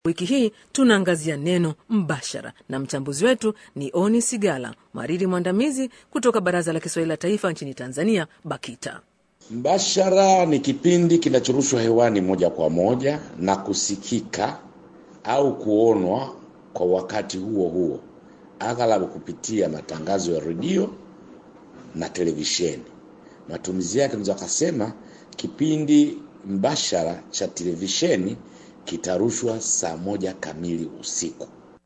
Wiki hii tunaangazia neno mbashara, na mchambuzi wetu ni Oni Sigala, mhariri mwandamizi kutoka Baraza la Kiswahili la Taifa nchini Tanzania, BAKITA. Mbashara ni kipindi kinachorushwa hewani moja kwa moja na kusikika au kuonwa kwa wakati huo huo, aghalabu kupitia matangazo ya redio na televisheni. Matumizi yake tunaweza kusema kipindi mbashara cha televisheni kitarushwa saa moja kamili usiku.